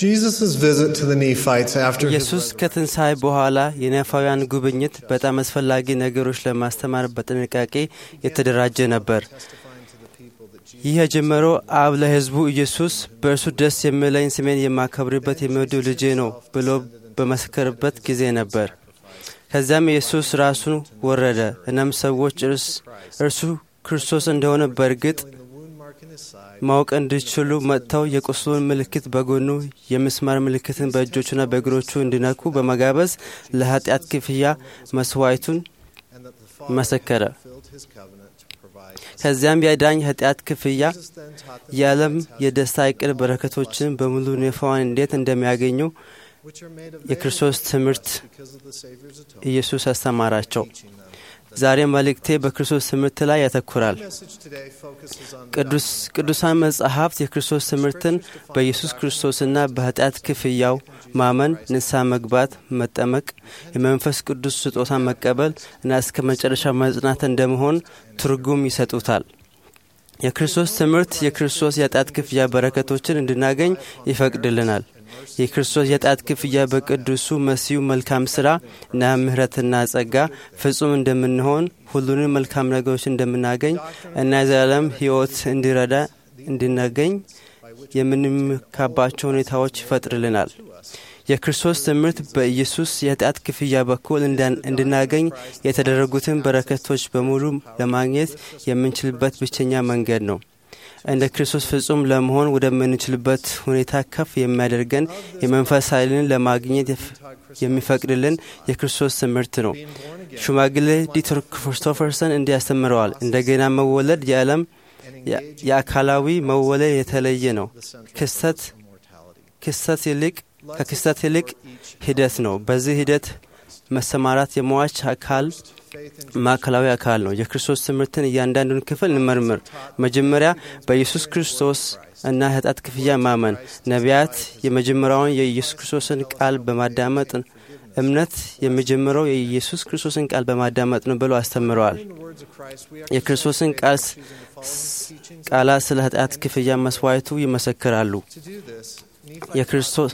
Jesus' visit to the Nephites after his ኢየሱስ ከትንሣኤ በኋላ የነፋውያን ጉብኝት በጣም አስፈላጊ ነገሮች ለማስተማር በጥንቃቄ የተደራጀ ነበር። ይህ የጀመረው አብ ለሕዝቡ ኢየሱስ በእርሱ ደስ የሚለኝ ስሜን የማከብርበት የሚወደው ልጄ ነው ብሎ በመሰከርበት ጊዜ ነበር። ከዚያም ኢየሱስ ራሱን ወረደ። እናም ሰዎች እርሱ ክርስቶስ እንደሆነ በእርግጥ ማወቅ እንዲችሉ መጥተው የቁስሉን ምልክት በጎኑ የምስማር ምልክትን በእጆቹና በእግሮቹ እንዲነኩ በመጋበዝ ለኃጢአት ክፍያ መስዋዕቱን መሰከረ። ከዚያም የዳኝ ኃጢአት ክፍያ የዓለም የደስታ እቅድ በረከቶችን በሙሉ ነፋዋን እንዴት እንደሚያገኙ የክርስቶስ ትምህርት ኢየሱስ አስተማራቸው። ዛሬ መልእክቴ በክርስቶስ ትምህርት ላይ ያተኩራል። ቅዱሳን መጻሕፍት የክርስቶስ ትምህርትን በኢየሱስ ክርስቶስና በኃጢአት ክፍያው ማመን፣ ንስሐ መግባት፣ መጠመቅ፣ የመንፈስ ቅዱስ ስጦታ መቀበል እና እስከ መጨረሻ መጽናት እንደመሆን ትርጉም ይሰጡታል። የክርስቶስ ትምህርት የክርስቶስ የኃጢአት ክፍያ በረከቶችን እንድናገኝ ይፈቅድልናል። የክርስቶስ የኃጢአት ክፍያ በቅዱሱ መሲሁ መልካም ሥራ እና ምሕረትና ጸጋ ፍጹም እንደምንሆን ሁሉንም መልካም ነገሮች እንደምናገኝ እና የዘላለም ሕይወት እንዲረዳ እንድናገኝ የምንመካባቸው ሁኔታዎች ይፈጥርልናል። የክርስቶስ ትምህርት በኢየሱስ የኃጢአት ክፍያ በኩል እንድናገኝ የተደረጉትን በረከቶች በሙሉ ለማግኘት የምንችልበት ብቸኛ መንገድ ነው። እንደ ክርስቶስ ፍጹም ለመሆን ወደምንችልበት ሁኔታ ከፍ የሚያደርገን የመንፈስ ኃይልን ለማግኘት የሚፈቅድልን የክርስቶስ ትምህርት ነው። ሽማግሌ ዲተር ክርስቶፈርሰን እንዲህ ያስተምረዋል። እንደገና መወለድ የዓለም የአካላዊ መወለድ የተለየ ነው። ክስተት ክስተት ይልቅ ከክስተት ይልቅ ሂደት ነው። በዚህ ሂደት መሰማራት የሟች አካል ማዕከላዊ አካል ነው። የክርስቶስ ትምህርትን እያንዳንዱን ክፍል እንመርምር። መጀመሪያ በኢየሱስ ክርስቶስ እና ኃጢአት ክፍያ ማመን። ነቢያት የመጀመሪያውን የኢየሱስ ክርስቶስን ቃል በማዳመጥ እምነት የሚጀምረው የኢየሱስ ክርስቶስን ቃል በማዳመጥ ነው ብለው አስተምረዋል። የክርስቶስን ቃላት ስለ ኃጢአት ክፍያ መስዋዕቱ ይመሰክራሉ። የክርስቶስ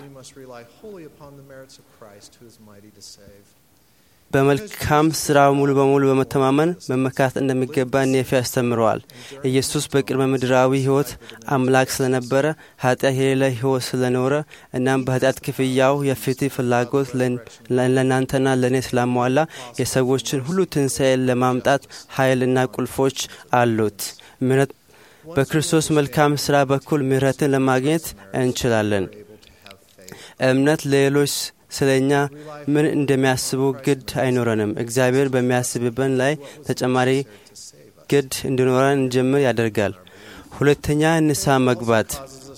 በመልካም ስራ ሙሉ በሙሉ በመተማመን መመካት እንደሚገባ ኔፊ ያስተምረዋል። ኢየሱስ በቅድመ ምድራዊ ሕይወት አምላክ ስለነበረ ኃጢአት የሌለ ሕይወት ስለኖረ እናም በኃጢአት ክፍያው የፍትህ ፍላጎት ለእናንተና ለእኔ ስላሟላ የሰዎችን ሁሉ ትንሣኤ ለማምጣት ኃይልና ቁልፎች አሉት። ምሕረት በክርስቶስ መልካም ስራ በኩል ምሕረትን ለማግኘት እንችላለን። እምነት ለሌሎች ስለ እኛ ምን እንደሚያስቡ ግድ አይኖረንም። እግዚአብሔር በሚያስብበን ላይ ተጨማሪ ግድ እንዲኖረን እንጀምር ያደርጋል። ሁለተኛ ንስሐ መግባት።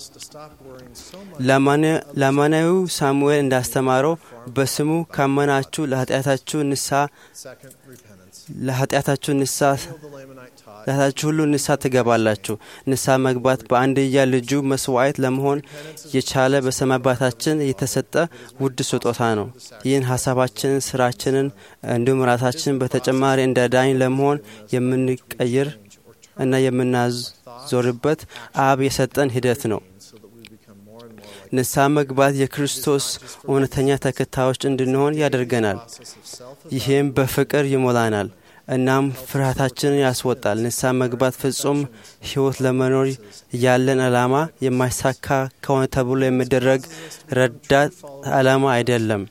ላማናዊው ሳሙኤል እንዳስተማረው በስሙ ካመናችሁ ለኃጢአታችሁ ንስሐ ለኃጢአታችሁ ንስሐ ለኃጢአታችሁ ሁሉ ንስሐ ትገባላችሁ። ንስሐ መግባት በአንድያ ልጁ መስዋዕት ለመሆን የቻለ በሰማይ አባታችን የተሰጠ ውድ ስጦታ ነው። ይህን ሀሳባችንን፣ ስራችንን እንዲሁም ራሳችንን በተጨማሪ እንደ ዳኝ ለመሆን የምንቀይር እና የምናዞርበት አብ የሰጠን ሂደት ነው። ንስሐ መግባት የክርስቶስ እውነተኛ ተከታዮች እንድንሆን ያደርገናል። ይህም በፍቅር ይሞላናል እናም ፍርሃታችንን ያስወጣል። ንስሐ መግባት ፍጹም ሕይወት ለመኖር ያለን ዓላማ የማይሳካ ከሆነ ተብሎ የሚደረግ ረዳት ዓላማ አይደለም።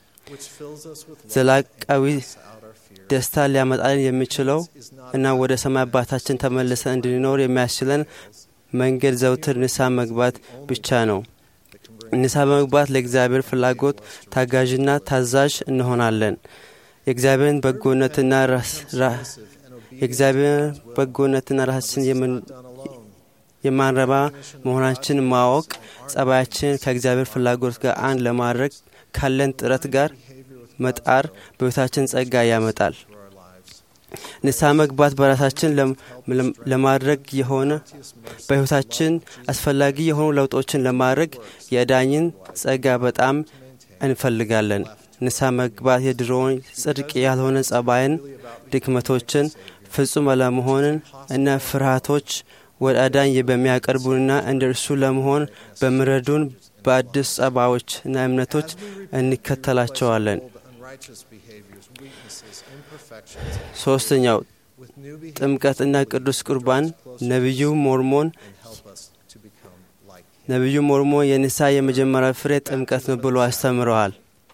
ዘላቃዊ ደስታ ሊያመጣልን የሚችለው እና ወደ ሰማይ አባታችን ተመልሰን እንድንኖር የሚያስችለን መንገድ ዘውትር ንስሐ መግባት ብቻ ነው። ንስሐ በመግባት ለእግዚአብሔር ፍላጎት ታጋዥና ታዛዥ እንሆናለን። የእግዚአብሔርን በጎነትና የእግዚአብሔር በጎነትና ራሳችን የማንረባ መሆናችን ማወቅ ጸባያችን ከእግዚአብሔር ፍላጎት ጋር አንድ ለማድረግ ካለን ጥረት ጋር መጣር በሕይወታችን ጸጋ ያመጣል። ንስሐ መግባት በራሳችን ለማድረግ የሆነ በሕይወታችን አስፈላጊ የሆኑ ለውጦችን ለማድረግ የዳኝን ጸጋ በጣም እንፈልጋለን። ንስሐ መግባት የድሮውን ጽድቅ ያልሆነ ጸባይን፣ ድክመቶችን፣ ፍጹም አለመሆንን እና ፍርሃቶች ወደ አዳኝ በሚያቀርቡንና እንደ እርሱ ለመሆን በሚረዱን በአዲስ ጸባዎች እና እምነቶች እንከተላቸዋለን። ሶስተኛው ጥምቀትና ቅዱስ ቁርባን ነቢዩ ሞርሞን ነቢዩ ሞርሞን የንስሐ የመጀመሪያ ፍሬ ጥምቀት ነው ብሎ አስተምረዋል።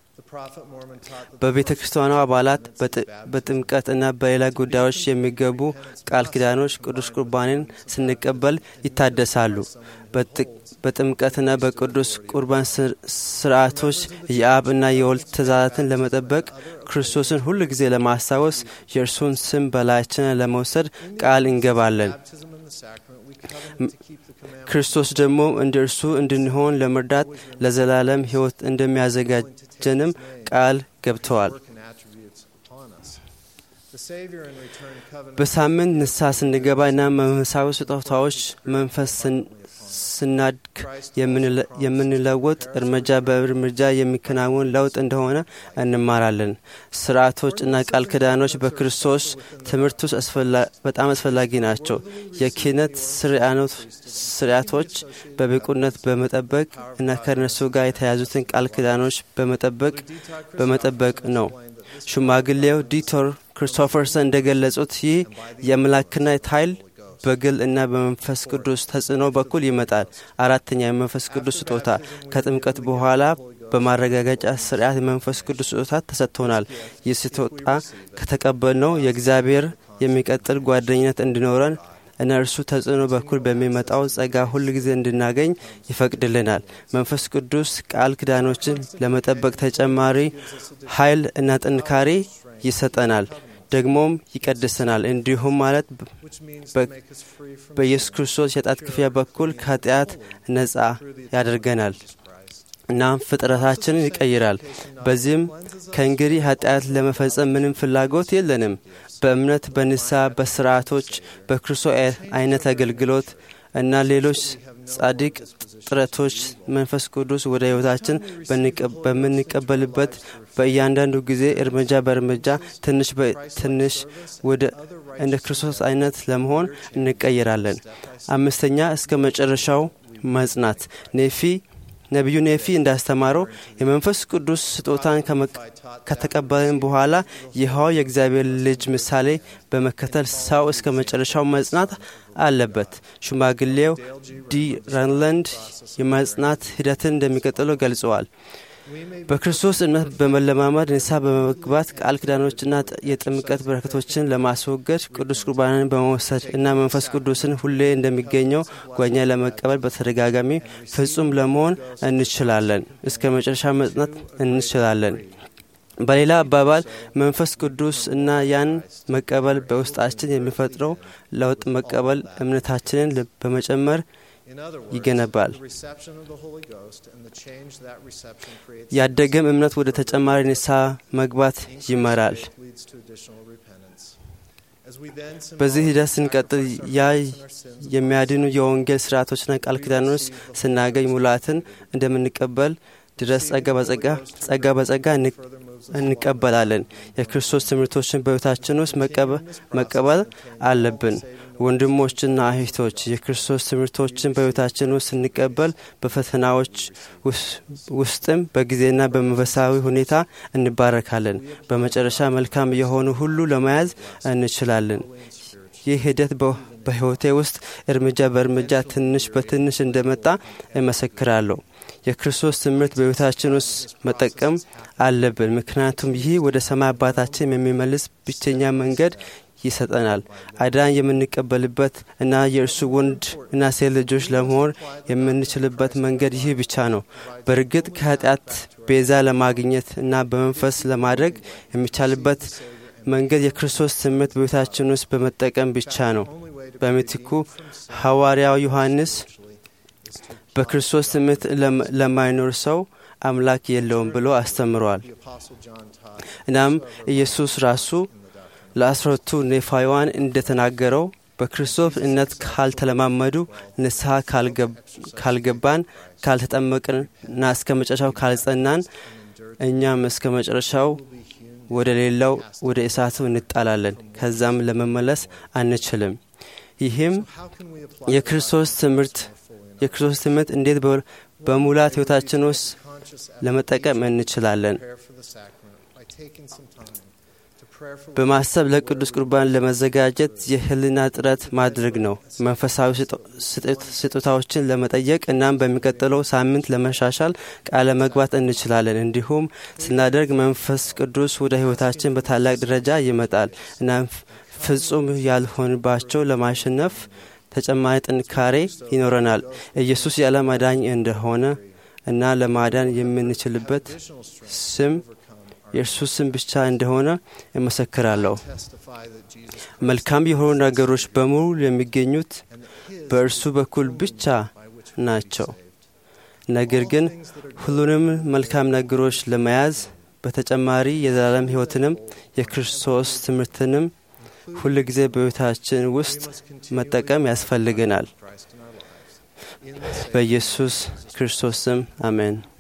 በቤተ ክርስቲያኗ አባላት በጥምቀት እና በሌላ ጉዳዮች የሚገቡ ቃል ኪዳኖች ቅዱስ ቁርባንን ስንቀበል ይታደሳሉ። በጥምቀትና በቅዱስ ቁርባን ስርዓቶች የአብ እና የወልድ ትእዛዛትን ለመጠበቅ ክርስቶስን ሁል ጊዜ ለማስታወስ የእርሱን ስም በላያችን ለመውሰድ ቃል እንገባለን። ክርስቶስ ደግሞ እንደ እርሱ እንድንሆን ለመርዳት ለዘላለም ሕይወት እንደሚያዘጋጀንም ቃል ገብተዋል። በሳምንት ንስሐ ስንገባ እና መንፈሳዊ ስጦታዎች መንፈስ ስናድግ የምንለወጥ እርምጃ በእርምጃ የሚከናወን ለውጥ እንደሆነ እንማራለን። ስርዓቶች እና ቃል ኪዳኖች በክርስቶስ ትምህርት ውስጥ በጣም አስፈላጊ ናቸው። የክህነት ስርዓቶች በብቁነት በመጠበቅ እና ከእነርሱ ጋር የተያዙትን ቃል ኪዳኖች በመጠበቅ በመጠበቅ ነው። ሽማግሌው ዲቶር ክሪስቶፈርሰን እንደገለጹት ይህ የአምላክነት ኃይል በግል እና በመንፈስ ቅዱስ ተጽዕኖ በኩል ይመጣል። አራተኛ የመንፈስ ቅዱስ ስጦታ ከጥምቀት በኋላ በማረጋገጫ ስርዓት የመንፈስ ቅዱስ ስጦታ ተሰጥቶናል። ይህ ስጦታ ከተቀበልነው የእግዚአብሔር የሚቀጥል ጓደኝነት እንዲኖረን እና እርሱ ተጽዕኖ በኩል በሚመጣው ጸጋ ሁል ጊዜ እንድናገኝ ይፈቅድልናል። መንፈስ ቅዱስ ቃል ኪዳኖችን ለመጠበቅ ተጨማሪ ኃይል እና ጥንካሬ ይሰጠናል። ደግሞም ይቀድሰናል። እንዲሁም ማለት በኢየሱስ ክርስቶስ የጣት ክፍያ በኩል ከኃጢአት ነጻ ያደርገናል። እናም ፍጥረታችንን ይቀይራል። በዚህም ከእንግዲህ ኃጢአት ለመፈጸም ምንም ፍላጎት የለንም። በእምነት በንስሐ በስርዓቶች በክርስቶስ አይነት አገልግሎት እና ሌሎች ጻድቅ ጥረቶች መንፈስ ቅዱስ ወደ ሕይወታችን በምንቀበልበት በእያንዳንዱ ጊዜ እርምጃ በእርምጃ ትንሽ በትንሽ ወደ እንደ ክርስቶስ አይነት ለመሆን እንቀይራለን። አምስተኛ እስከ መጨረሻው መጽናት ኔፊ ነቢዩ ኔፊ እንዳስተማረው የመንፈስ ቅዱስ ስጦታን ከተቀበልን በኋላ ይኸው የእግዚአብሔር ልጅ ምሳሌ በመከተል ሰው እስከ መጨረሻው መጽናት አለበት። ሽማግሌው ዲ ራንላንድ የመጽናት ሂደትን እንደሚቀጥለው ገልጸዋል። በክርስቶስ እምነት በመለማመድ ንስሐ በመግባት ቃል ኪዳኖችና የጥምቀት በረከቶችን ለማስወገድ ቅዱስ ቁርባንን በመውሰድ እና መንፈስ ቅዱስን ሁሌ እንደሚገኘው ጓኛ ለመቀበል በተደጋጋሚ ፍጹም ለመሆን እንችላለን። እስከ መጨረሻ መጽናት እንችላለን። በሌላ አባባል መንፈስ ቅዱስ እና ያን መቀበል በውስጣችን የሚፈጥረው ለውጥ መቀበል እምነታችንን በመጨመር ይገነባል። ያደገም እምነት ወደ ተጨማሪ ንስሐ መግባት ይመራል። በዚህ ሂደት ስንቀጥል ያ የሚያድኑ የወንጌል ስርዓቶችና ቃል ኪዳኖች ስናገኝ ሙላትን እንደምንቀበል ድረስ ጸጋ በጸጋ ጸጋ በጸጋ እንቀበላለን። የክርስቶስ ትምህርቶችን በሕይወታችን ውስጥ መቀበል አለብን። ወንድሞችና እህቶች የክርስቶስ ትምህርቶችን በሕይወታችን ውስጥ ስንቀበል በፈተናዎች ውስጥም በጊዜና በመንፈሳዊ ሁኔታ እንባረካለን። በመጨረሻ መልካም የሆኑ ሁሉ ለመያዝ እንችላለን። ይህ ሂደት በሕይወቴ ውስጥ እርምጃ በእርምጃ ትንሽ በትንሽ እንደመጣ እመሰክራለሁ። የክርስቶስ ትምህርት በሕይወታችን ውስጥ መጠቀም አለብን፣ ምክንያቱም ይህ ወደ ሰማይ አባታችን የሚመልስ ብቸኛ መንገድ ይሰጠናል። አዳን የምንቀበልበት እና የእርሱ ወንድ እና ሴት ልጆች ለመሆን የምንችልበት መንገድ ይህ ብቻ ነው። በእርግጥ ከኃጢአት ቤዛ ለማግኘት እና በመንፈስ ለማድረግ የሚቻልበት መንገድ የክርስቶስ ትምህርት በቤታችን ውስጥ በመጠቀም ብቻ ነው። በምትኩ ሐዋርያው ዮሐንስ በክርስቶስ ትምህርት ለማይኖር ሰው አምላክ የለውም ብሎ አስተምሯል። እናም ኢየሱስ ራሱ ለአስረቱ ኔፋውያን እንደተናገረው በክርስቶስ እምነት ካልተለማመዱ፣ ንስሐ ካልገባን፣ ካልተጠመቅንና እስከ መጨረሻው ካልጸናን እኛም እስከ መጨረሻው ወደ ሌላው ወደ እሳቱ እንጣላለን። ከዛም ለመመለስ አንችልም። ይህም የክርስቶስ ትምህርት የክርስቶስ ትምህርት እንዴት በሙላት ሕይወታችን ውስጥ ለመጠቀም እንችላለን። በማሰብ ለቅዱስ ቁርባን ለመዘጋጀት የህልና ጥረት ማድረግ ነው። መንፈሳዊ ስጦታዎችን ለመጠየቅ እናም በሚቀጥለው ሳምንት ለመሻሻል ቃለ መግባት እንችላለን። እንዲሁም ስናደርግ መንፈስ ቅዱስ ወደ ህይወታችን በታላቅ ደረጃ ይመጣል። እናም ፍጹም ያልሆንባቸው ለማሸነፍ ተጨማሪ ጥንካሬ ይኖረናል። ኢየሱስ የዓለም አዳኝ እንደሆነ እና ለማዳን የምንችልበት ስም የእርሱ ስም ብቻ እንደሆነ እመሰክራለሁ። መልካም የሆኑ ነገሮች በሙሉ የሚገኙት በእርሱ በኩል ብቻ ናቸው። ነገር ግን ሁሉንም መልካም ነገሮች ለመያዝ በተጨማሪ የዘላለም ሕይወትንም የክርስቶስ ትምህርትንም ሁል ጊዜ በሕይወታችን ውስጥ መጠቀም ያስፈልገናል። በኢየሱስ ክርስቶስ ስም አሜን።